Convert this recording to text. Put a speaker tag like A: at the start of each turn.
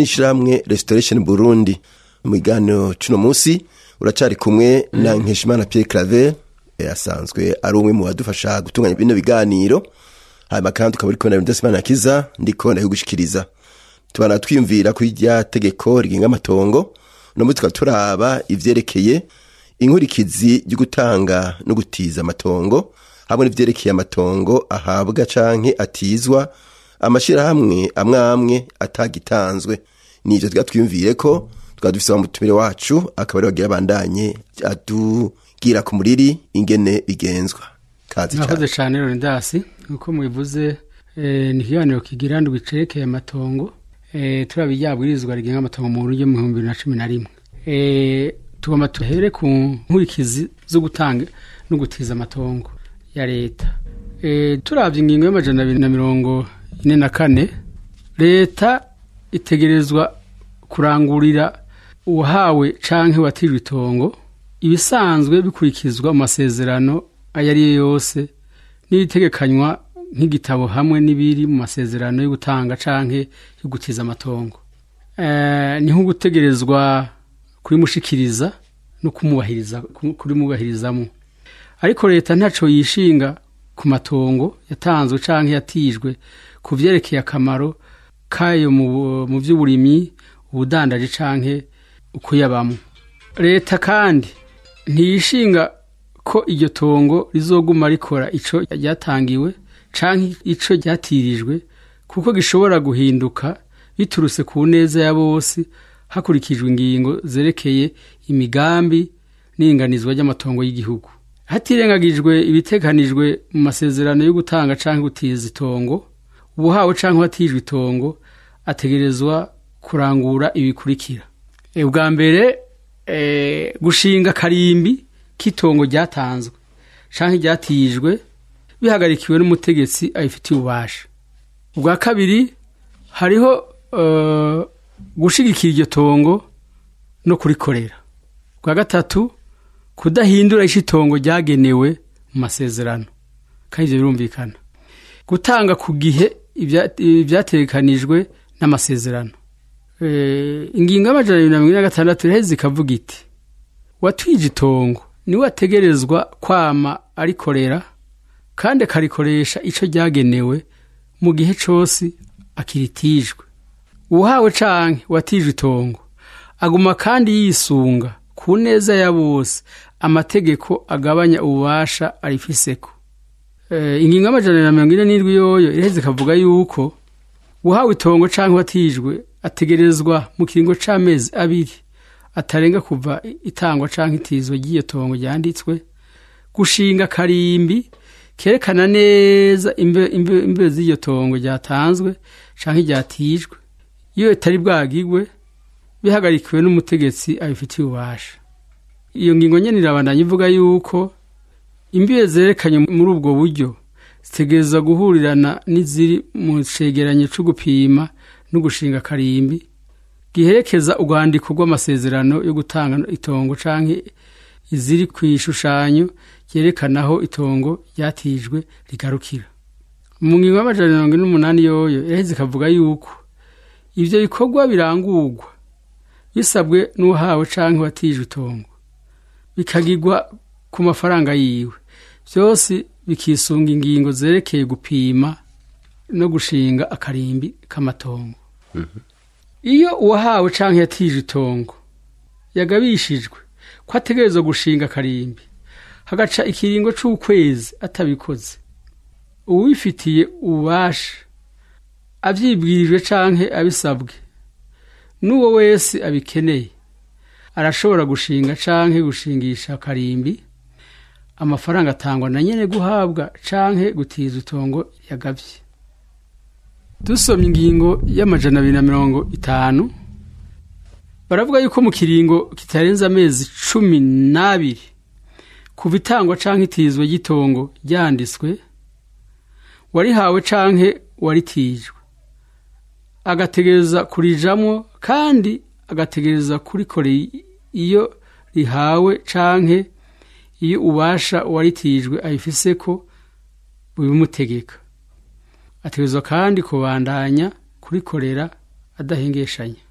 A: n'ishirahamwe restoration burundi mu kiganiro cuno musi uracari kumwe na nkeshimana pierre claver eh, asanzwe ari umwe mu badufasha gutunganya bino biganiro hanyuma kandi tukaba uri kubona ibintu byose imana kiza ndiko ndabigushikiriza tubana twiyumvira kuri rya tegeko rigenga amatongo uno munsi tukaba turaba ivyerekeye inkurikizi ryo gutanga no gutiza amatongo hamwe n'ivyerekeye amatongo ahabwa canke atizwa amashirahamwe amwe amwe atagitanzwe nivyo tuba twiyumvire ko tukaba dufise umutumire wacu akaba ari wagira abandanye atubwira ku muriri ingene bigenzwa kazi
B: murakoze
A: cane
B: cyane Leonidas nkuko mubivuze eh, ni ikiganiro kigira ndwi cerekeye amatongo eh, turaba iryabwirizwa rigenga amatongo mu buryo mu bihumbi bibiri na cumi na rimwe eh, tugomba tuhere ku nkurikizi zo gutanga no gutiza amatongo ya leta eh, turavye ingingo y'amajana abiri na mirongo ine na kane leta itegerezwa kurangurira uwahawe canke watijwe itongo ibisanzwe bikurikizwa mu masezerano ayo ari yo yose n'ibitegekanywa nk'igitabo hamwe n'ibiri mu masezerano yo gutanga canke yo gutiza amatongo Eh, ni nko gutegerezwa kurimushikiriza no kumubahiriza kurimubahirizamo ariko leta ntaco yishinga ku matongo yatanzwe canke yatijwe ku vyerekeye akamaro kayo mu mu vy'uburimyi ubudandaji canke ukuyabamo leta kandi ntiyishinga ko iryo tongo rizoguma rikora ico ryatangiwe canke ico ryatirijwe kuko gishobora guhinduka biturutse ku neza ya bose hakurikijwe ingingo zerekeye imigambi n'inganizwa ry'amatongo y'igihugu hatirengagijwe ibiteganijwe mu masezerano yo gutanga canke gutiza itongo ubuhawe canke watijwe itongo ategerezwa kurangura ibikurikira E, ubwa mbere e, gushinga karimbi k'itongo ryatanzwe canke ryatijwe bihagarikiwe n'umutegetsi abifitiye ububasha ubwa kabiri hariho uh, gushigikira iryo tongo no kurikorera ubwa gatatu kudahindura ico itongo ryagenewe mu masezerano kandi ivyo birumvikana gutanga ku gihe ibya- ibyategekanijwe n'amasezerano Eh, ingingo y'amajana abiri na mirongo ine na gatandatu iraheze ikavuga iti watwije itongo niwe ategerezwa kwama arikorera kandi akarikoresha ico ryagenewe mu gihe cose akiritijwe uhawe canke watijwe itongo aguma kandi yisunga ku neza ya bose amategeko agabanya ububasha arifiseko Eh, ingingo y'amajana na mirongo ine n'indwi yoyo iraheze ikavuga yuko uhawe itongo canke watijwe ategerezwa mu kiringo c'amezi abiri atarenga kuva itangwa canke itizwa ry'iyo tongo ryanditswe gushinga karimbi kerekana neza imbe, imbe, imbe z'iryo tongo ryatanzwe canke ryatijwe iyo itari bwagigwe bihagarikiwe n'umutegetsi abifitiye ububasha iyo ngingo nyene irabandanya ivuga yuko imbibe zerekanye muri ubwo buryo zitegerezwa guhurirana n'iziri mu cegeranyo co gupima no gushinga karimbi giherekeza urwandiko rw'amasezerano yo gutanga itongo canke iziri ku ishushanyo ryerekana aho itongo ryatijwe rigarukira mu ngingo y'amajana mirongo ine n'umunani yoyo iraheze ikavuga yuko ivyo bikorwa birangurwa bisabwe n'uwahawe canke watijwe itongo bikagirwa ku mafaranga yiwe byose bikisunga ingingo zerekeye gupima no gushinga akarimbi k'amatongo iyo uwahawe canke yatije itongo yagabishijwe ko ategerezwa gushinga akarimbi hagaca ikiringo c'ukwezi atabikoze uwifitiye ububasha avyibwirijwe canke abisabwe n'uwo wese abikeneye arashobora gushinga canke gushingisha akarimbi amafaranga atangwa na nyene guhabwa canke gutiza itongo yagavye dusomye ingingo y'amajana abiri na mirongo itanu baravuga yuko mu kiringo kitarenze amezi cumi n'abiri kuva itangwa canke itizwa ry'itongo ryanditswe warihawe canke waritijwe agategereza kurijamwo kandi agategereza kurikorera iyo rihawe canke iyo ubasha uwaritijwe ayifiseko bubimutegeka ategerezwa kandi kubandanya kurikorera adahengeshanya